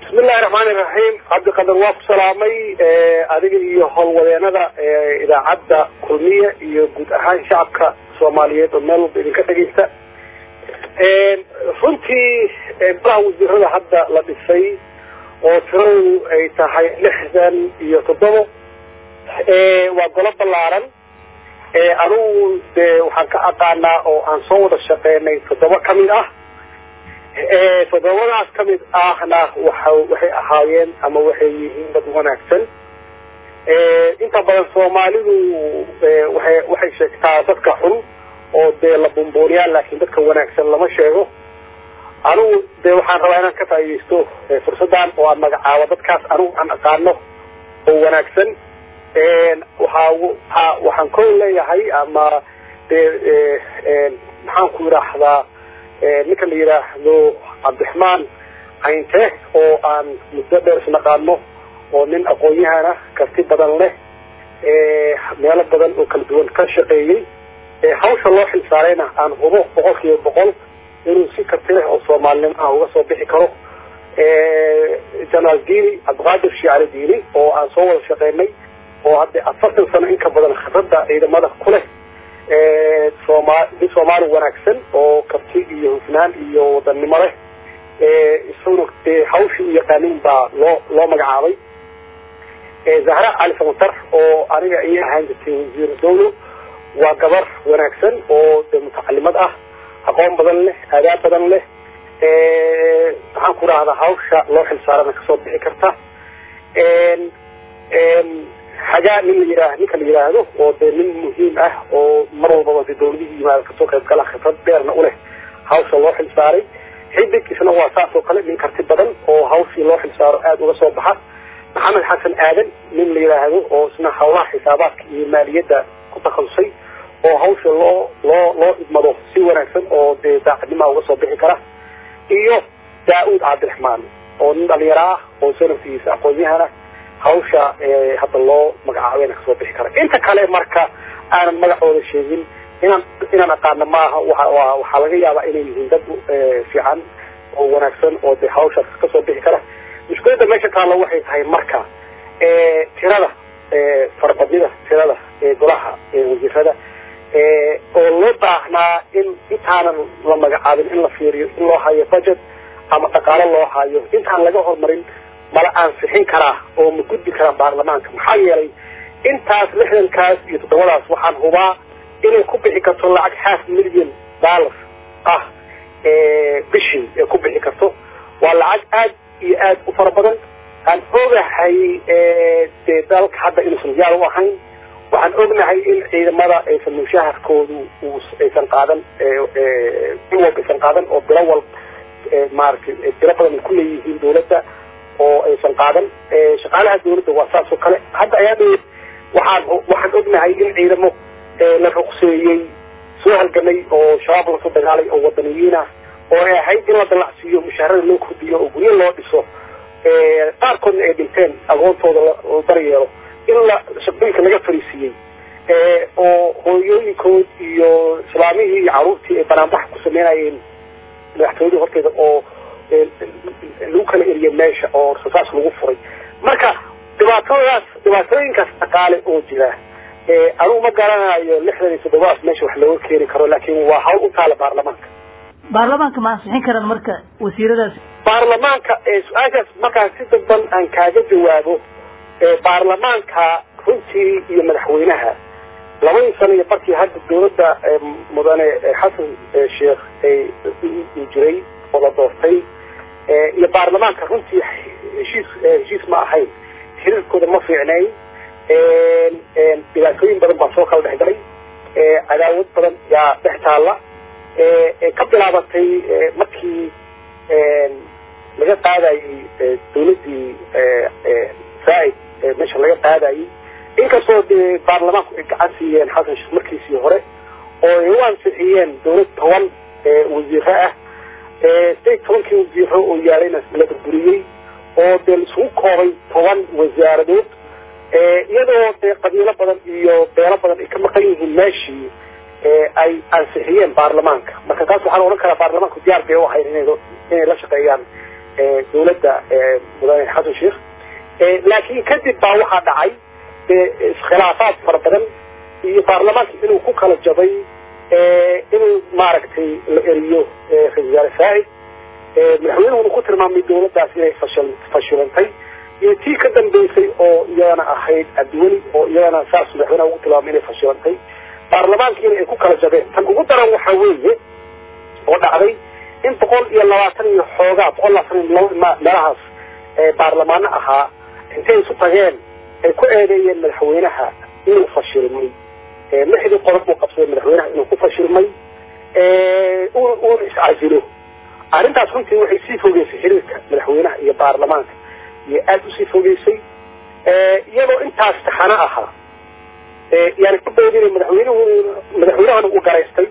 bismillahi raxmaani raxiim cabdiqadar waa ku salaamay adiga iyo howlwadeenada idaacadda kulmiye iyo guud ahaan shacabka soomaaliyeed oo meel walba idinka dhegeysta runtii golaha wasiirada hadda la dhisay oo tiradu ay tahay lixdan iyo toddobo waa golo ballaaran anugu dee waxaan ka aqaanaa oo aan soo wada shaqeynay toddoba kamid ah toddobadaas kamid ahna waxa waxay ahaayeen ama waxay yihiin dad wanaagsan inta badan soomaalidu waay waxay sheegtaa dadka xun oo dee la bumbuuriyaa laakiin dadka wanaagsan lama sheego anigu dee waxaan rabaa inaan ka faaidaysto fursaddan oo aan magacaabo dadkaas anigu aan aqaano oo wanaagsan waxaa waa waxaan ko leeyahay ama dee maxaan ku yidhaahdaa ninka la yidhaahdo cabdiraxmaan cayntee oo aan muddo dheer isnaqaano oo nin aqoon-yahana karti badan leh meelo badan oo kala duwan ka shaqeeyey hawsha loo xilsaarayna aan hubo boqol kiiba boqol inuu si karti leh oo soomaalinimo ah uga soo bixi karo generaal dini cabdiqaadir shiicali dini oo aan soo wada shaqeynay oo hadda afartan sano in ka badan khibradda ciidamada ku leh sooma nin soomaali wanaagsan oo karti iyo hufnaan iyo wadannimo leh isaguna dee hawshii u yaqaanin baa loo loo magacaabay zahra cali samatar oo aniga iyo ahaan jirtay wasiir dawlo waa gabar wanaagsan oo de mutacalimad ah aqoon badan leh aadaab badan leh maxaan ku rahdaa hawsha loo xilsaarana kasoo bixi karta xagaa nin la yidhaah ninka la yidhaahdo oo dee nin muhiim ah oo mar walbaba de dawladihii yimaada kasoo qayb gala khibrad dheerna uleh hawsha loo xilsaaray xidig isna waa saas oo kale nin karti badan oo hawshii loo xilsaaro aada uga soo baxa maxamed xasan aadan nin la yidhaahdo oo isna hawlaha xisaabaadka iyo maaliyadda ku takhasusay oo hawsha loo loo loo idmado si wanaagsan oo dee daacadnimaa uga soo bixi kara iyo daa-uud cabdiraxmaan oo nin dhalinyaro ah oo sanafkiisa aqoon-yahana hawsha hadda loo magacaabayna kasoo bixi kara inta kale marka aanan magacooda sheegin inaan inaan aqaano maaha wa waxaa laga yaabaa inay yihiin dad fiican oo wanaagsan oo de hawshaas kasoo bixi kara mushkiladda meesha taalla waxay tahay marka tirada farabadnida tirada golaha wasiirada oo loo baahnaa in intaanan la magacaabin in la fiiriyo in loo hayo budget ama dhaqaalo loo hayo intaan laga horumarin mala ansixin karaa oo ma gudbi karaa baarlamaanka maxaa yeelay intaas lixdankaas iyo toddobadaas waxaan hubaa inay ku bixi karto lacag half million dollar ah bishii ay ku bixi karto waa lacag aad iyo aad u fara badan aan ogahay dee dalka hadda inuusan diyaar u ahayn waxaan ognahay in ciidamada aysan mushaharkoodu aysan qaadan bil walba aysan qaadan oo bilo walb maaragtay bilo badan ay kuleeyihiin dawladda oo aysan qaadan shaqaalaha dawladda waa saas oo kale hadda ayaa dhow waxaan waxaan ognahay in ciidamo la ruqseeyey soo halgamay oo shabaab lasoo dagaalay oo wadaniyiin ah oo ay ahayd in la dalacsiiyo mushaharada loo kordhiyo oo guryo loo dhiso qaarkoodna ay dhinteen aqoontooda la daryeelo in la shaqooyinka laga fariisiiyey oo hooyooyinkood iyo islaamihii iyo caruurtii ay banaanbax ku sameynayeen madaxtooyadii horteeda oo lagu kala eriye meesha oo rasaas lagu furay marka dhibaatadaas dhibaatooyinkaas dhaqaale oo jira anugu ma garanayo lixdan iyo toddobadas meesha wax looga keeni karo laakiin waa hawl u taala baarlamaanka baarlamaanka ma ansixin karaan marka wasiiradaas baarlamaanka su-aashaas markaan si dadban aan kaaga jawaabo baarlamaanka runtii iyo madaxweynaha labadii sano iyo barkii hadda dawladda mudane xasan sheekh uu jiray oo la doortay iyo baarlamaanka runtii heshiis heshiis ma ahayn xiriirkooda ma fiicnayn dhibaatooyin badan baa soo kala dhex galay cadaawad badan yaa dhex taalla ka bilaabatay markii laga qaadayey dawladdii saaid meesha laga qaadayey inkastoo dee baarlamaanku ay gacan siiyeen xasan sheekh markiisii hore oo ay u ansixiyeen dawlad toban wasiiro ah sideed tobankii wasiiro oo yaalayna la burburiyey oo dee laisugu koobay toban wasaaradood iyadoo dee qabiilo badan iyo beelo badan ay ka maqan yihiin meeshii ay ansixiyeen baarlamaanka marka taas waxaan odhan karaa baarlamaanku diyaar bay u ahayd inay inay la shaqeeyaan dawladda mudane xasan sheekh laakiin kadib baa waxaa dhacay iskhilaafaad fara badan iyo baarlamaanka inuu ku kala jabay inuu maaragtay la eriyo ra-isul wasaare saacid madaxweynuhuna ku tilmaamay dawladdaas inay fashil fashilantay iyo tii ka dambeysay oo iyadana ahayd cabdiweli oo iyadana saas madaxweynaha ugu tilmaamay inay fashilantay baarlamaankiina ay ku kala jabeen tan ugu daran waxaa weeye oo dhacday in boqol iyo labaatan iyo xoogaa boqol labaatan iyo laba meelahaas baarlamaano ahaa intay isu tageen ay ku eedeeyeen madaxweynaha inuu fashilmay lixdii qodob uu qabsaday madaxweynaha inuu ku fashilmay uuna iscasilo arrintaas runtii waxay sii fogeysay xiriirka madaxweynaha iyo baarlamaanka iyo aada usii fogeysay iyadoo intaas taxano ahaa yani ku beedinay madaxweynuhu madaxweynahana uu garaystay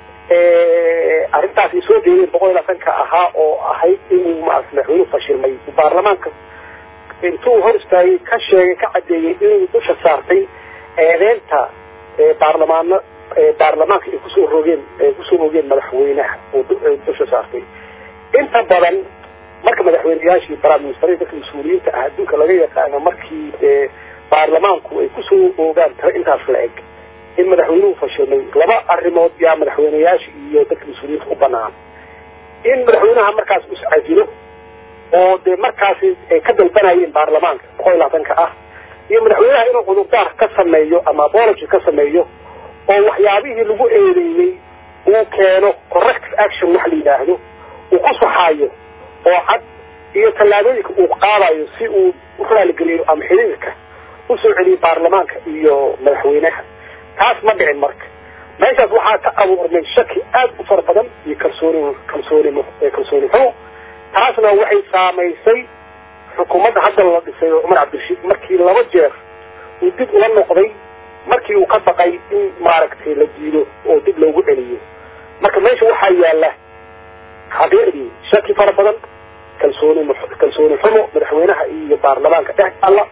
arrintaas ay soo jeedeen boqol iyo labaatanka ahaa oo ahayd inuu maarata madaxweynuhu fashilmay baarlamaanka intuu hor istaagay ka sheegay ka caddeeyey inuu dusha saartay eedeynta baarlamaano baarlamaanka ay kusoo rogeen ay kusoo rogeen madaxweynaha oo dusha saartay inta badan marka madaxweyneyaashii prime minister dadka mas-uuliyiinta ah adduunka laga yaqaano markii baarlamaanku ay kusoo oogaan tiro intaas la eg in madaxweynuhu fashilmay laba arrimood yaa madaxweyneyaasha iyo dadka mas-uuliyiinta u banaan in madaxweynaha markaas iscasilo oo dee markaasi ay ka dalbanayeen baarlamaanka boqol iyo labaatanka ah iyo madaxweynaha inuu cudurdaar ka sameeyo ama apology ka sameeyo oo waxyaabihii lagu eedeeyey uu keeno corrective action wax la yidhaahdo uu ku saxaayo oo cad iyo tallaabooyinka uu qaadayo si uu u raaligeliyo ama xiriirka usoo celiyo baarlamaanka iyo madaxweynaha taas ma dhicin marka meeshaas waxaa ka abuurmay shaki aada u fara badan iyo kalsooni kalsooni kalsooni xumo taasna waxay saamaysay xukuumadda hadda la dhisay oo cumar cabdirashiid markii laba jeer uu dib ula noqday markii uu ka baqay in maaragtay la diido oo dib loogu celiyo marka meesha waxaa yaala xaqiiqdii shaki fara badan kalsooni kalsooni xumo madaxweynaha iyo baarlamaanka dhex alla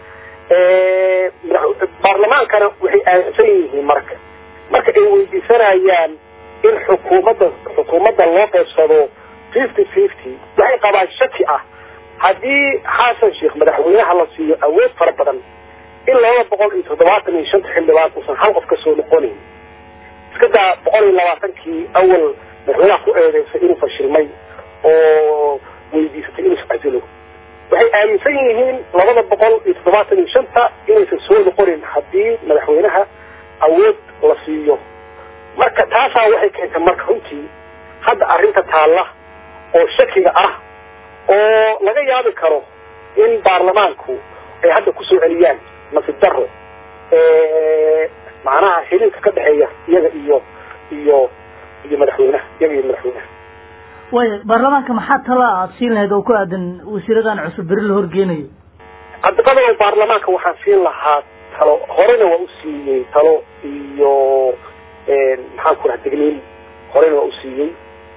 baarlamaankana waxay aaminsan yihiin marka marka ay weydiisanayaan in xukuumadda xukuumadda loo qaybsado fifty fifty waxay qabaan shaki ah haddii xasan sheekh madaxweynaha la siiyo awood fara badan in laba boqol iyo toddobaatan iyo shanta xildhibaan uusan hal qof ka soo noqonayn iska daa boqol iyo labaatankii awal madaxweynaha ku eedeysay inuu fashilmay oo weydiisatay inuu iscasilo waxay aaminsan yihiin labada boqol iyo toddobaatan iyo shanta inaysan soo noqonin haddii madaxweynaha awood la siiyo marka taasaa waxay keentay marka runtii hadda arrinta taalla oo shakiga ah oo laga yaabi karo in baarlamaanku ay hadda kusoo celiyaan nasib daro macnaha xiriirka ka dhexeeya iyaga iyo iyo iyo madaxweynaha iyaga iyo madaxweynaha waaya baarlamaanka maxaa tala aada siin lahayd oo ku aadan wasiiradan cusub beri la horgeenayo cadabada baarlamaanka waxaan siin lahaa talo horena waa u siiyey talo iyo maxaan ku raha degniin horena waa u siiyey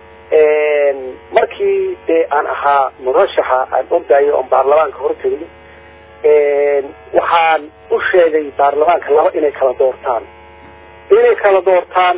markii dee aan ahaa murashaxa aan ordayo oon baarlamaanka hortegay waxaan u sheegay baarlamaanka laba inay kala doortaan inay kala doortaan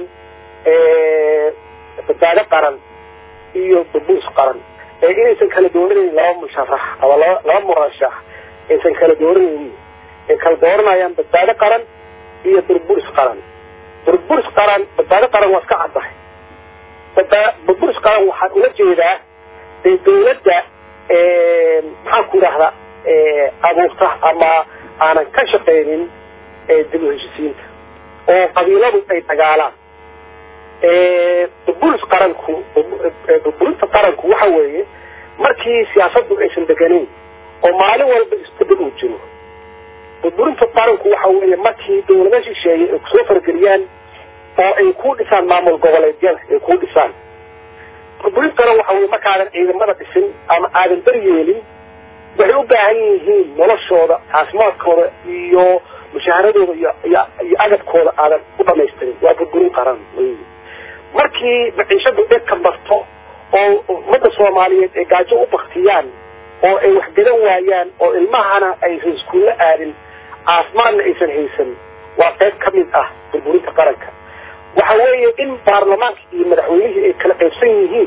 badbaado qaran iyo babuus qaran ee inaysan kala dooranayn laba musharax ama laba laba murashax aysan kala dooranaynin ay kala dooranayaan badbaado qaran iyo burburis qaran burburis qaran badbaado qaran waa iska caddahay burburis qaran waxaan ula jeedaa dee dawladda maxaan ku idhahdaa abuurta ama aanan ka shaqaynin dib u heshisiinta oo qabiiladu ay dagaalaan burburis qaranku burburinta qaranku waxa weeye markii siyaasaddu aysan deganayn oo maalin walba isbedel uu jiro burburinta qaranku waxa weeye markii dawlada shisheeye ay kusoo fargeliyaan oo ay ku dhisaan maamul goboleedyada ay ku dhisaan burburintana waxa weye markaadan ciidamada dhisin ama aadan daryeelin waxay u baahan yihiin noloshooda caafimaadkooda iyo mushaaharadooda iyo iyo iyo agabkooda aadan u dhamaystirin waa burburin qaran wey markii maciishadu dhegka marto oo ummadda soomaaliyeed ay gaajo u baktiyaan oo ay waxgadan waayaan oo ilmahana aysan iskuulla aadin caafimaadna aysan haysan waa qayb ka mid ah burburinta qaranka waxa weeye in baarlamaanka iyo madaxweynihii ay kala qaybsan yihiin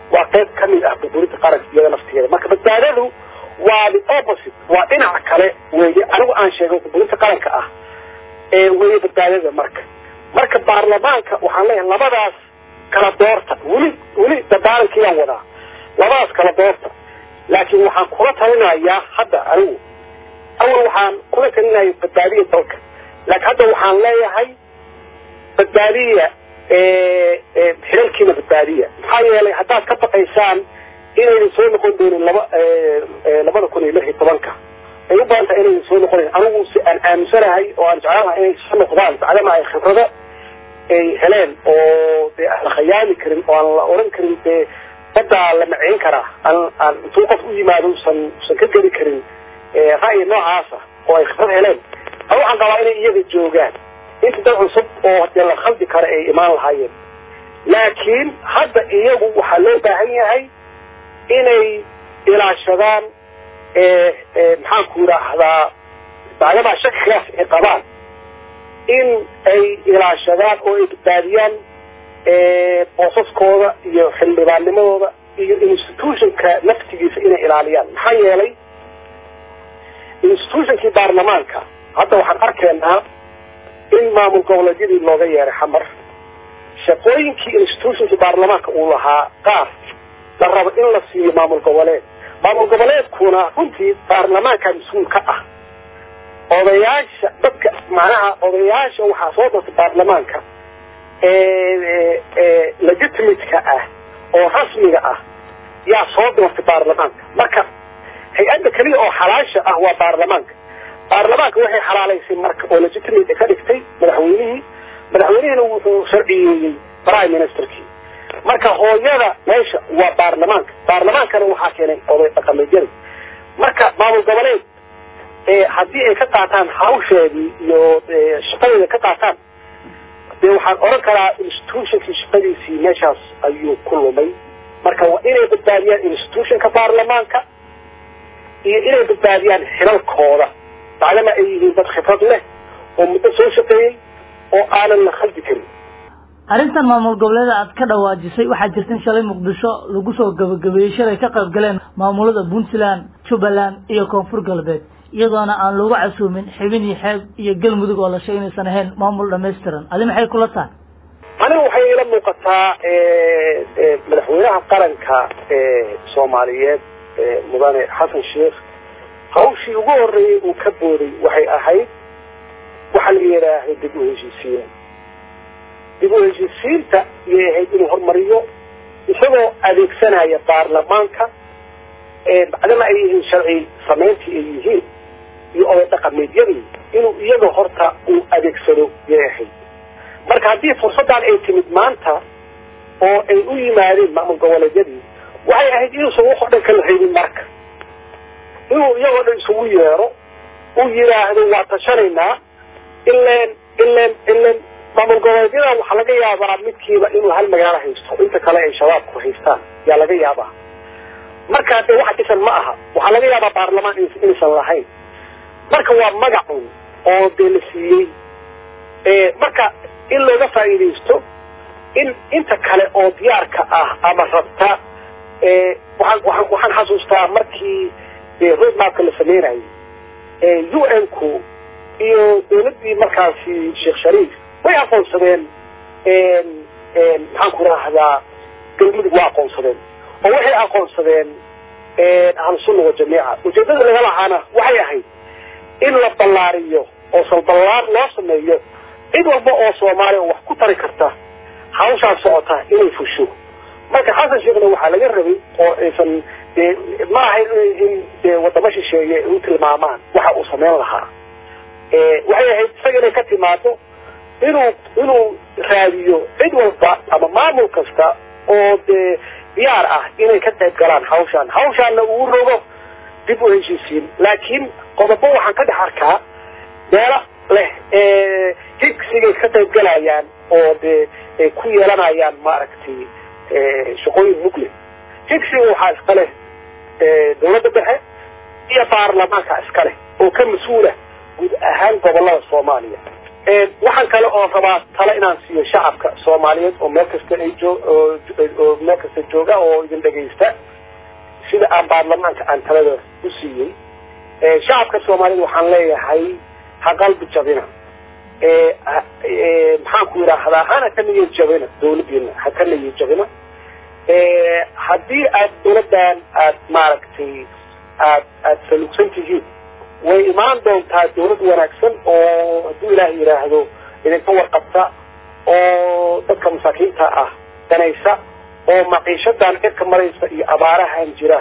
waa qayb ka mid ah burburinta qaranka iyada naftigeeda marka badbaadadu waa the opposite waa dhinaca kale weeye anigu aan sheegay burburinta qaranka ah ee weeye badbaadada marka marka baarlamaanka waxaan leeyahay labadaas kala doorta weli weli dadaalankiiyaan wadaa labadaas kala doorta laakiin waxaan kula talinayaa hadda anigu awal waxaan kula talinaya badbaadiya dalka laakiin hadda waxaan leeyahay badbaadiya xilalkiina badbaadiya maxaa yeelay haddaad ka baqaysaan inaynan soo noqon doonin laba labada kun iyo lix iyo tobanka ay u badan tahay inaynan soo noqonayn anigu si aan aaminsanahay oo aan jeclaanahay inay soo noqdaan bacdama ay khibrado ay heleen oo dee aan la khayaami karin oo aan la oran karin dee baddaa la maceyn karaa aan aan intuu qof u yimaado usan usan ka geli karin ra'yi noocaasa oo ay khibrad heleen a waxaan qabaa inay iyaga joogaan inta dad cusub oo dee la khaldi kara ay imaan lahaayeen laakiin hadda iyagu waxaa loo baahan yahay inay ilaashadaan maxaanku yidhaahdaa bacdamaa shakigaas ay qabaan in ay ilaashadaan oo ay badbaadiyaan boosaskooda iyo xildhibaannimadooda iyo institutionka naftigiisa inay ilaaliyaan maxaa yeelay institutionkii baarlamaanka hadda waxaan arkaynaa in maamul goboleedyadii looga yeeray xamar shaqooyinkii institutionkii baarlamaanka uu lahaa qaar la rabo in la siiyo maamul goboleed maamul goboleedkuna runtii baarlamaanka mas-uul ka ah odayaasha dadka macnaha odayaasha waxaa soo dartay baarlamaanka legitimate-ka ah oo rasmiga ah yaa soo doortay baarlamaanka marka hay-adda keliya oo xalaasha ah waa baarlamaanka baarlamaanka waxay xalaalaysay marka oo legitimate ka dhigtay madaxweynihii madaxweynihina wuxuu sharciyeeyey prime ministerkii marka hooyada meesha waa baarlamaanka baarlamaankana waxaa keenay oday dhaqameedyada marka maamul goboleed haddii ay ka qaataan hawsheedii iyo shaqadeeda ka qaataan dee waxaan oran karaa institutionkii shaqadiisii meeshaas ayuu ku lumay marka waa inay badbaadiyaan institutionka baarlamaanka iyo inay badbaadiyaan xilalkooda bacdama ay yihiin dad khibrad leh oo muddo soo shaqeeyey oo aanan la khaldi karin arrintan maamul goboleeda aad ka dhawaajisay waxaa jirta in shalay muqdisho lagu soo gabagabeeyey shalay ka qayb galeen maamulada puntland jubbaland iyo koonfur galbeed iyadoona aan loogu casuumin xibin iyo xeeb iyo galmudug oo la sheegay inaysan ahayn maamul dhamaystiran adi maxay kula tahay aniga waxay ila muuqataa madaxweynaha qaranka soomaaliyeed mudane xasan sheekh hawshii ugu horeeyey uu ka booday waxay ahayd waxa la yidhaahdo dib u heshiisiin dib u heshiisiinta iyay ahayd inuu horumariyo isagoo adeegsanaya baarlamaanka bacdama ay yihiin sharci samayntii ay yihiin iyo oday dhaqameedyadii inuu iyaga horta uu adeegsado yay ahayd marka haddii fursaddan ay timid maanta oo ay u yimaadeen maamul goboleedyadii waxay ahayd inuusan waxoo dhan kala reebin marka inuu iyagoo dhan isugu yeero uu yidhaahdo waa tashanaynaa ileen ileen ileen maamul goboleedyada waxaa laga yaabaa midkiiba inuu hal magaalo haysto inta kale ay shabaabku haystaan yaa laga yaabaa markaa dee wax dhisan ma aha waxaa laga yaabaa baarlamaan inaysan lahayn marka waa magacun oo dee la siiyey marka in looga faa'iidaysto in inta kale oo diyaarka ah ama rabta waxaan waxaan waxaan xasuustaa markii dee roadmapka la sameynayay u n ku iyo dawladdii markaasi sheekh shariif way aqoonsadeen maxaan ku rahdaa galmudug waa aqoonsadeen oo waxay aqoonsadeen ahlusunna wajamiica ujeedada laga lahaana waxay ahayd in la ballaariyo oo salballaar loo sameeyo cid walba oo soomaaliya oo wax ku tari karta hawshaan socota inay fusho marka xasan sheekhna waxaa laga rabay oo aysan dee ma ahayn in dee wadamo shisheeye u tilmaamaan waxa uu samayn lahaa waxay ahayd isaga inay ka timaado inuu inuu raadiyo cid walba ama maamul kasta oo dee diyaar ah inay ka qayb galaan hawshaan hawshaanna uu rogo dib u heshiisiin laakiin qodobo waxaan ka dhex arkaa meelo leh higsigay ka qayb galayaan oo dee ay ku yeelanayaan maaragtay shaqooyin mugle higsiga waxaa iska leh dawladda dhexe iyo baarlamaanka iska leh oo ka mas-uula guud ahaan gobolada soomaaliya waxaan kale oo rabaa tale inaan siiyo shacabka soomaaliyeed oo meel kasta ay joo oo meel kasta jooga oo idin dhegaysta sida aan baarlamaanka aan talada u siiyey shacabka soomaaliyeed waxaan leeyahay ha qalbi jabina maxaan ku yidhaahdaa hana ka niyad jabina dawladdeena ha ka niyad jabina haddii aad dawladdan aad maaragtay aad aad salugsan tihiin way imaan doontaa dawlad wanaagsan oo hadduu ilaah yidhaahdo idinka warqabta oo dadka masaakiinta ah danaysa oo maciishadan cirka maraysa iyo abaarahan jira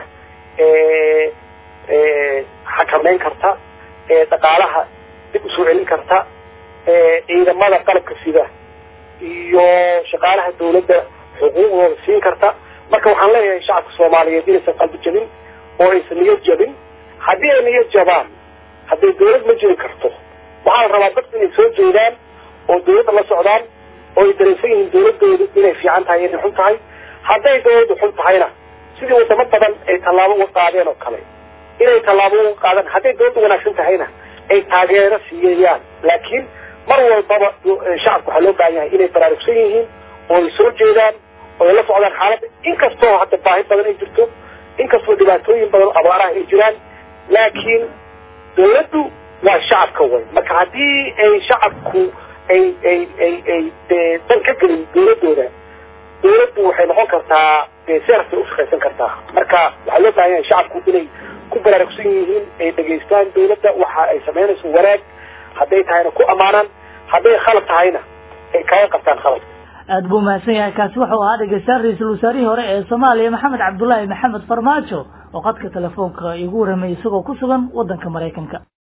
xakameyn karta dhaqaalaha dib usoo celin karta ciidamada qalabka sida iyo shaqaalaha dawladda xuquuqdooda siin karta marka waxaan leeyahay shacabka soomaaliyeed inaysan qalbi jabin oo aysan niyad jabin haddii ay niyad jabaan hadday dawlad ma jiri karto waxaa la rabaa dadku inay soo jeedaan oo dawladda la socdaan oo ay dareensan yihiin dawladoodu inay fiican tahay inay xun tahay hadday dawladdu xun tahayna sidii wadamo badan ay tallaabo uga qaadeen oo kale inay tallaabo uga qaadaan hadday dawladdu wanaagsan tahayna ay taageero siiyayaan laakiin mar walbaba shacabka waxaa loo baahan yahay inay baraarugsan yihiin oo ay soo jeedaan oo ay la socdaan xaaladda inkastoo hadda baahi badan ay jirto inkastoo dhibaatooyin badan oo abaaraha ay jiraan laakiin dawladdu waa shacabka way marka haddii ay shacabku ay ay ay ay dee dan ka gelin dawladooda dawladdu waxay noqon kartaa dee seerfay ushaqaysan kartaa marka waxaa loo baahan yahay shacabku inay ku baraarugsan yihiin ay dhegaystaan dawladda waxa ay samaynayso wanaag hadday tahayna ku ammaanaan hadday khalad tahayna ay kaga qabtaan khaladka aada buu mahadsan yahay kaasi wuxuu ahaa dhegeystayaal ra-iisul wasaarihii hore ee soomaaliya maxamed cabdullaahi maxamed farmaajo oo qadka telefoonka igu warramayay isagoo ku sugan waddanka maraykanka